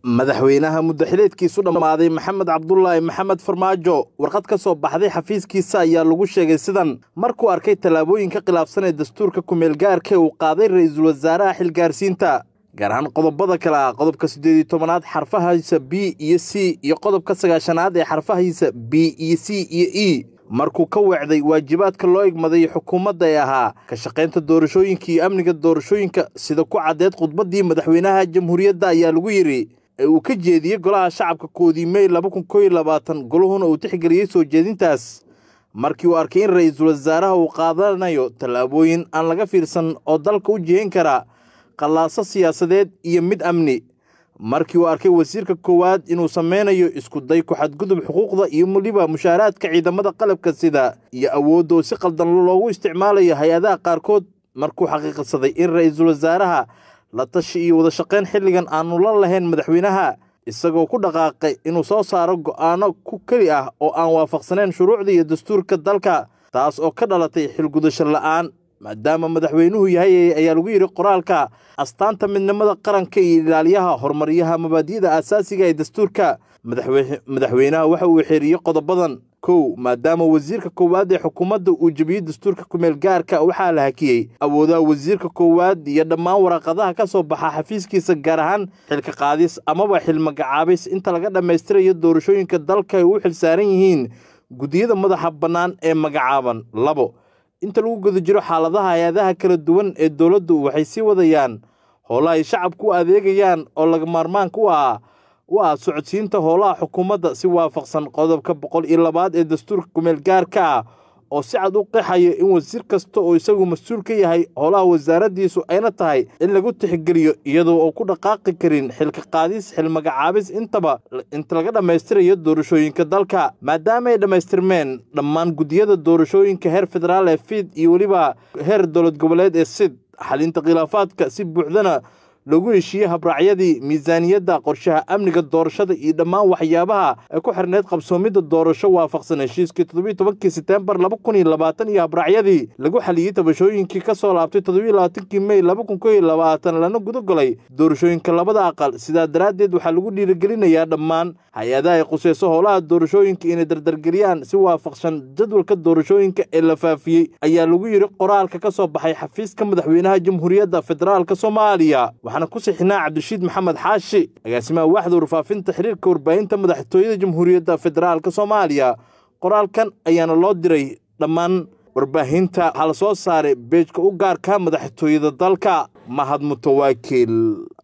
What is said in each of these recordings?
madaxweynaha muddaxileedkiisu dhammaaday maxamed cabdulaahi maxamed farmaajo warqad ka soo baxday xafiiskiisa ayaa lagu sheegay sidan markuu arkay tallaabooyinka khilaafsan ee dastuurka kumeelgaarka ee uu qaaday ra-iisul wasaaraha xilgaarsiinta gaar ahaan qodobada kale ah qodobka siddeed iyo tobanaad xarfahiisa b iyo c iyo qodobka sagaashanaad ee xarfahiisa b iyo c iyo e markuu ka weecday waajibaadka loo igmaday xukuumadda ee ahaa ka shaqaynta doorashooyinka iyo amniga doorashooyinka sida ku caddeed khudbaddii madaxweynaha jamhuuriyadda ayaa lagu yidhi ee uu ka jeediyey golaha shacabka koodii mey laba kun koo iyo labaatan goluhuna uu tixgeliyey soo jeedintaas markii uu arkay in ra-iisul wasaaraha uu qaadanayo tallaabooyin aan laga fiirsan oo dalka u jihayn kara qallaaso siyaasadeed iyo mid amni markii uu arkay wasiirka koowaad inuu sameynayo iskuday ku-xadgudub xuquuqda iyo weliba mushaaraadka ciidamada qalabka sida iyo awoodda oo si qaldan loogu isticmaalayo hay-adaha qaarkood markuu xaqiiqsaday in ra-iisul wasaaraha la tashi iyo wada shaqayn xilligan aanu la lahayn madaxweynaha isagoo ku dhaqaaqay inuu soo saaro go'aano ku keli ah oo aan waafaqsanayn shuruucda iyo dastuurka dalka taas oo ka dhalatay xilgudasho la'aan maadaama madaxweynuhu yahay ayaa lagu yidhi qoraalka astaanta midnimada qaranka iyo ilaaliyaha horumaryaha mabaadi'da aasaasiga ee dastuurka madaxweynaha waxa uu xeeriyey qodobadan kow maadaama wasiirka koowaad ee xukuumadda uu jebiyey dastuurka kumeel gaarka waxaa la hakiyey awoodaha wasiirka koowaad iyo dhammaan waraaqadaha ka soo baxa xafiiskiisa gaar ahaan xilka qaadis amaba xil magacaabis inta laga dhammaystirayo doorashooyinka dalka ay u xilsaaran yihiin guddiyada madaxa bannaan ee magacaaban labo inta lagu guda jiro xaaladaha hay-adaha kala duwan ee dowladdu waxay sii wadayaan howlaha ay shacabku u adeegayaan oo laga maarmaanka u ah u ah socodsiinta howlaha xukuumadda si waafaqsan qodobka boqol iyo labaad ee dastuurka kumeel gaarka ah oo si cad u qeexayo in wasiir kasta oo isagu mas-uul ka yahay howlaha wasaaraddiisu ayna tahay in lagu tixgeliyo iyadoo oo ku dhaqaaqi karin xilka qaadis xil magacaabis intaba inta laga dhammaystirayo doorashooyinka dalka maadaama ay dhammaystirmeen dhammaan guddiyada doorashooyinka heer federaal ee fiid iyo weliba heer dowlad goboleed ee sid xalinta khilaafaadka si buuxdana lagu heshiiyey habraacyadii miisaaniyadda qorshaha amniga doorashada iyo dhammaan waxyaabaha ay ku xirneyd qabsoomidda doorasho waafaqsan heshiiskii toddobiiy tobankii seteembar laba kun iyo labaatan iyo habraacyadii lagu xaliyey tabashooyinkii ka soo laabtay toddobiiy labaatankii mey laba kun koo iyo labaatan lana gudagalay doorashooyinka labada aqal sidaa daraaddeed waxaa lagu dhiirigelinayaa dhammaan hay-adaha ay khuseyso howlaha doorashooyinka inay dardargeliyaan si waafaqsan jadwalka doorashooyinka ee la faafiyey ayaa lagu yidhi qoraalka ka soo baxay xafiiska madaxweynaha jamhuuriyadda federaalka soomaaliya waxaana ku sixinaa cabdirashiid maxamed xaashi agaasimaha waaxda warfaafinta xiriirka warbaahinta madaxtooyada jamhuuriyadda federaalka soomaaliya qoraalkan ayaana loo diray dhammaan warbaahinta waxaa la soo saaray beejka u gaarka madaxtooyada dalka mahad mutawaakil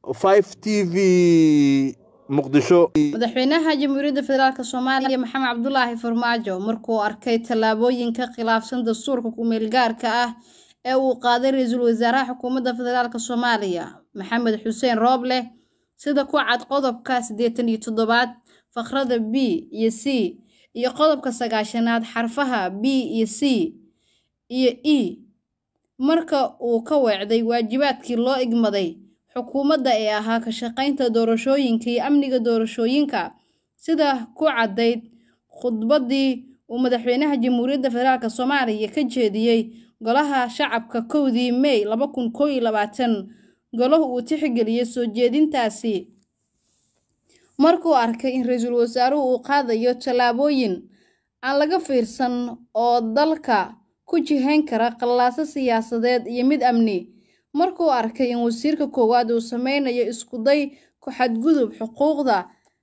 t v madaxweynaha jamhuuriyadda federaalk soomaaliya maxamed cabdulaahi farmaajo markuu arkay tallaabooyinka khilaafsan dastuurka kumeelgaarka ah ee uu qaaday ra-iisul wasaaraha xukuumadda federaalk soomaaliya maxamed xuseen rooble sida ku cad qodobka siddeetan iyo toddobaad fakhrada b iyo c iyo qodobka sagaashanaad xarfaha b iyo c iyo e marka uu ka weecday waajibaadkii loo igmaday xukuumadda ee ahaa ka shaqaynta doorashooyinka iyo amniga doorashooyinka sida ku caddayd khudbaddii uu madaxweynaha jamhuuriyadda federaalk soomaaliya ka jeediyey golaha shacabka kowdii mey laba kun koo iyo labaatan golahu uu tixgeliyey soo jeedintaasi markuu arkay in ra-iisul wasaaruhu uu qaadayo tallaabooyin aan laga fiirsan oo dalka ku jihayn kara qallaaso siyaasadeed iyo mid amni markuu arkay in wasiirka koowaad uu sameynayo iskuday ku-xadgudub xuquuqda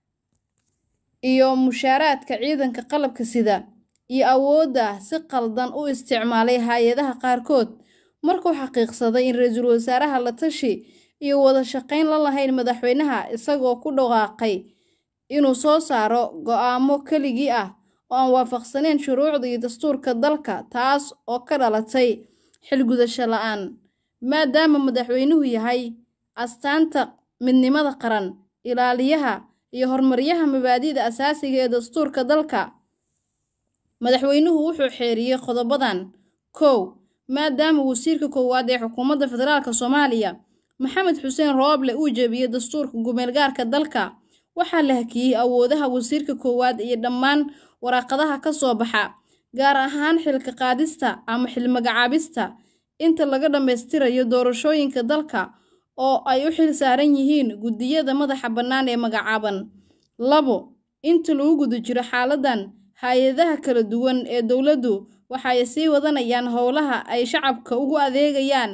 iyo mushaaraadka ciidanka qalabka sida iyo awoodda si qaldan u isticmaalay hay-adaha qaarkood markuu xaqiiqsaday in ra-iisul wasaaraha la tashi iyo wada shaqayn la lahayn madaxweynaha isagoo ku dhawaaqay inuu soo saaro go-aamo keligii ah oo aan waafaqsaneyn shuruucda iyo dastuurka dalka taas oo ka dhalatay xilgudasho la-aan maadaama madaxweynuhu yahay astaanta midnimada qaran ilaaliyaha iyo horumaryaha mabaadi'da asaasiga ee dastuurka dalka madaxweynuhu wuxuu xeeriyey qodobadan kow maadaama wasiirka koowaad ee xukuumadda federaalk soomaaliya maxamed xuseen rooble uu jebiyey dastuurka gumeelgaarka dalka waxaa la hakiyey awoodaha wasiirka koowaad iyo dhammaan waraaqadaha ka soo baxa gaar ahaan xilka qaadista ama xil magacaabista inta laga dhammaystirayo doorashooyinka dalka oo ay u xil saaran yihiin guddiyada madaxa bannaan ee magacaaban labo inta lagu guda jiro xaaladan hay-adaha kala duwan ee dowladdu waxay sii wadanayaan howlaha ay shacabka ugu adeegayaan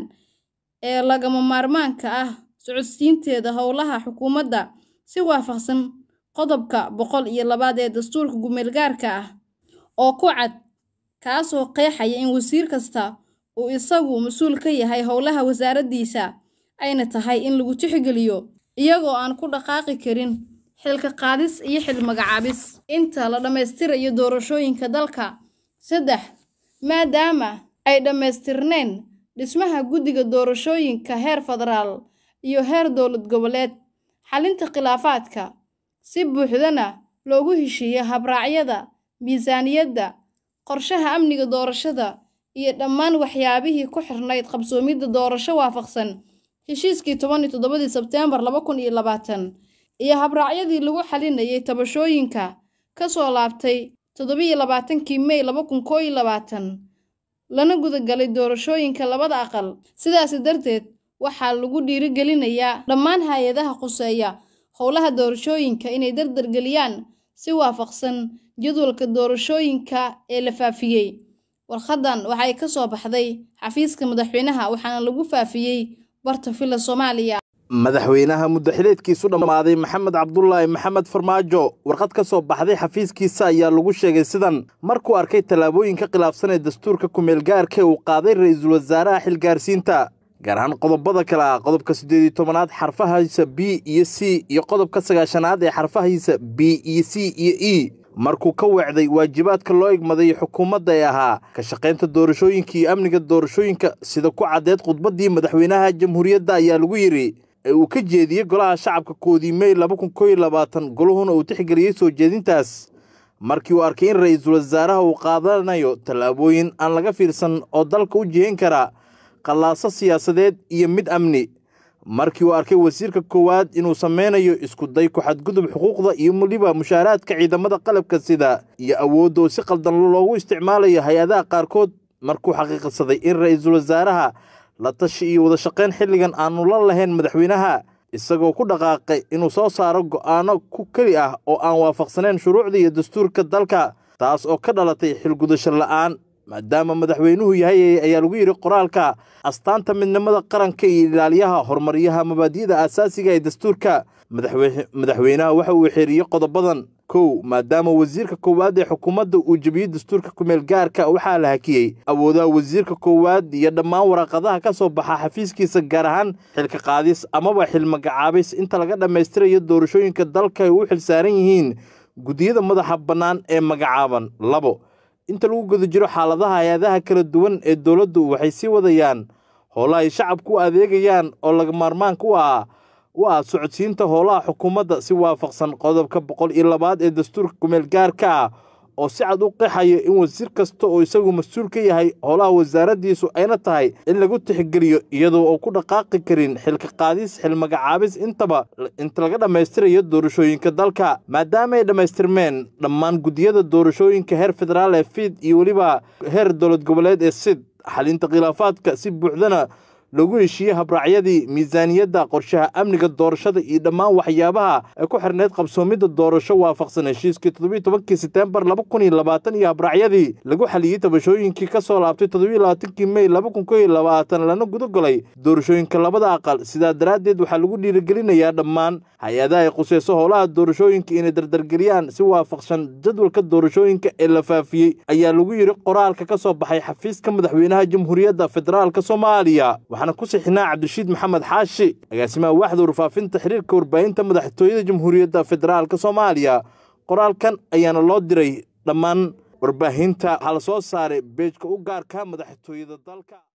ee lagama maarmaanka ah socodsiinteeda howlaha xukuumadda si waafaqsan qodobka boqol iyo labaad ee dastuurka gumeelgaarka ah oo ku cad kaasoo qeexaya in wasiir kasta uu isagu mas-uul ka yahay howlaha wasaaraddiisa ayna tahay in lagu tixgeliyo iyagoo aan ku dhaqaaqi karin xilka qaadis iyo xil magacaabis inta la dhammaystirayo doorashooyinka dalka saddex maadaama ay dhammaystirneen dhismaha guddiga doorashooyinka heer federaal iyo heer dowlad goboleed xalinta khilaafaadka si buuxdana loogu heshiiyo habraacyada miisaaniyadda qorshaha amniga doorashada iyo dhammaan waxyaabihii ku xirnayd qabsoomidda doorasho waafaqsan heshiiskii toban iyo toddobadii sebteembar laba kun iyo labaatan iyo habraacyadii lagu xalinayay tabashooyinka ka soo laabtay toddobiyo labaatankii mey laba kun koo iyo labaatan lana gudagalay doorashooyinka labada aqal sidaasi darteed waxaa lagu dhiirigelinayaa dhammaan hay-adaha quseeya howlaha doorashooyinka inay dardargeliyaan si waafaqsan jadwalka doorashooyinka ee la faafiyey warqadan waxay ka soo baxday xafiiska madaxweynaha waxaana lagu faafiyey barta villa soomaaliya madaxweynaha muddaxileedkiisu dhammaaday maxamed cabdulaahi maxamed farmaajo warqad ka soo baxday xafiiskiisa ayaa lagu sheegay sidan markuu arkay tallaabooyinka khilaafsan ee dastuurka kumeelgaarka uu qaaday ra-iisul wasaaraha xilgaarsiinta gaar ahaan qodobada kale ah qodobka siddeed iyo tobanaad xarfahiisa b iyo c iyo qodobka sagaashanaad ee xarfahiisa b iyo c iyo e markuu ka weecday waajibaadka loo igmaday xukuumadda ee ahaa ka shaqaynta doorashooyinka iyo amniga doorashooyinka sida ku caddeed khudbaddii madaxweynaha jamhuuriyadda ayaa lagu yidhi ee uu ka jeediyey golaha shacabka koodii mey laba kun koo iyo labaatan goluhuna uu tixgeliyey soo jeedintaas markii uu arkay in ra-iisul wasaaraha uu qaadanayo tallaabooyin aan laga fiirsan oo dalka u jihayn kara qallaaso siyaasadeed iyo mid amni markii uu arkay wasiirka koowaad inuu sameynayo isku day ku-xadgudub xuquuqda iyo weliba mushaaraadka ciidamada qalabka sida iyo awoodda oo si qaldan loogu isticmaalayo hay-adaha qaarkood markuu xaqiiqsaday in ra-iisul wasaaraha la tashi iyo wada shaqayn xilligan aanu la lahayn madaxweynaha isagoo ku dhaqaaqay inuu soo saaro go'aano ku keli ah oo aan waafaqsanayn shuruucda iyo dastuurka dalka taas oo ka dhalatay xilgudasho la'aan maadaama madaxweynuhu yahay ayaa lagu yidhi qoraalka astaanta midnimada qaranka iyo ilaaliyaha horumaryaha mabaadi'da aasaasiga ee dastuurka madaxweynaha waxa uu xeeriyey qodobadan kow maadaama wasiirka koowaad ee xukuumadda uu jebiyey dastuurka kumeel gaarka waxaa la hakiyey awoodaha wasiirka koowaad iyo dhammaan waraaqadaha ka soo baxa xafiiskiisa gaar ahaan xilka qaadis amaba xil magacaabis inta laga dhammaystirayo doorashooyinka dalka ay u xil saaran yihiin guddiyada madaxa bannaan ee magacaaban labo inta lagu guda jiro xaaladaha hay-adaha kala duwan ee dowladdu waxay sii wadayaan howlaha ay shacabku u adeegayaan oo laga maarmaanka u ah u ah socodsiinta howlaha xukuumadda si waafaqsan qodobka boqol iyo labaad ee dastuurka kumeel gaarka ah oo si cad u qeexayo in wasiir kasta oo isagu mas-uul ka yahay howlaha wasaaraddiisu ayna tahay in lagu tixgeliyo iyadoo oo ku dhaqaaqi karin xilka qaadis xil magacaabis intaba inta laga dhammaystirayo doorashooyinka dalka maadaama ay dhammaystirmeen dhammaan guddiyada doorashooyinka heer federaal ee fiid iyo weliba heer dowlad goboleed ee sid xalinta khilaafaadka si buuxdana lagu heshiiyey habraacyadii miisaaniyadda qorshaha amniga doorashada iyo dhammaan waxyaabaha ay ku xirneyd qabsoomidda doorasho waafaqsan heshiiskii toddobiyo tobankii seteembar laba kun iyo labaatan iyo habraacyadii lagu xaliyey tabashooyinkii ka soo laabtay toddobiyo labaatankii mey laba kun koo iyo labaatan lana gudagolay doorashooyinka labada aqal sidaa daraaddeed waxaa lagu dhiirigelinayaa dhammaan hay-adaha ay quseyso howlaha doorashooyinka inay dardargeliyaan si waafaqsan jadwalka doorashooyinka ee la faafiyey ayaa lagu yidhi qoraalka ka soo baxay xafiiska madaxweynaha jamhuuriyadda federaalk soomaaliya waxaana ku sixinaa cabdirashiid maxamed xaashi agaasimaha waaxda warfaafinta xiriirka warbaahinta madaxtooyada jamhuuriyadda federaalk soomaaliya qoraalkan ayaana loo diray dhammaan warbaahinta waxaa la soo saaray beejka u gaarka madaxtooyada dalka